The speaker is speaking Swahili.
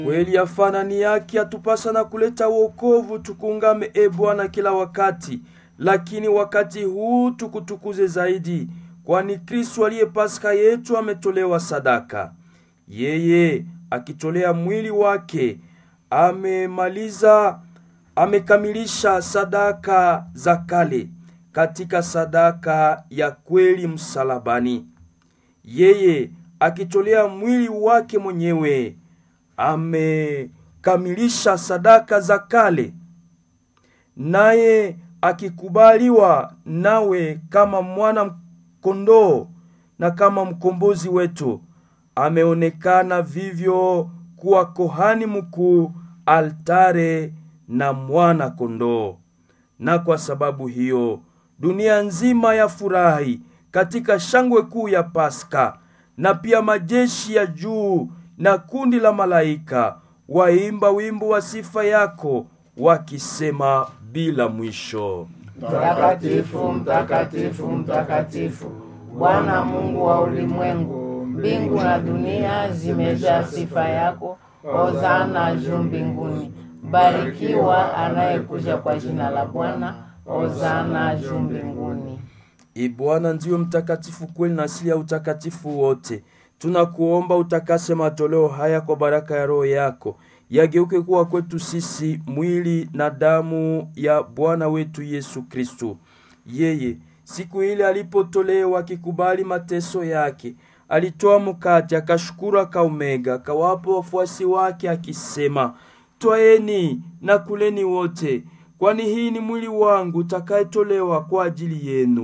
Kweli afanani yake atupasa na kuleta wokovu, tukungame e Bwana kila wakati, lakini wakati huu tukutukuze zaidi, kwani Kristo aliye Pasaka yetu ametolewa sadaka. Yeye akitolea mwili wake amemaliza, amekamilisha sadaka za kale katika sadaka ya kweli msalabani. Yeye akitolea mwili wake mwenyewe amekamilisha sadaka za kale, naye akikubaliwa nawe kama mwana kondoo na kama mkombozi wetu, ameonekana vivyo kuwa kohani mkuu, altare na mwana kondoo. Na kwa sababu hiyo dunia nzima yafurahi katika shangwe kuu ya Pasaka, na pia majeshi ya juu na kundi la malaika waimba wimbo wa sifa yako wakisema bila mwisho: Mtakatifu, mtakatifu, mtakatifu, Bwana Mungu wa ulimwengu, mbingu na dunia zimejaa sifa yako. Hosana juu mbinguni. Barikiwa anayekuja kwa jina la Bwana. Hosana juu mbinguni. E Bwana ndiyo mtakatifu kweli na asili ya utakatifu wote. Tunakuomba utakase matoleo haya kwa baraka ya Roho yako, yageuke kuwa kwetu sisi mwili na damu ya Bwana wetu Yesu Kristo. Yeye siku ile alipotolewa akikubali mateso yake, alitoa mkate, akashukuru, akaumega, akawapa wafuasi wake akisema, twaeni na kuleni wote, kwani hii ni mwili wangu utakayetolewa kwa ajili yenu.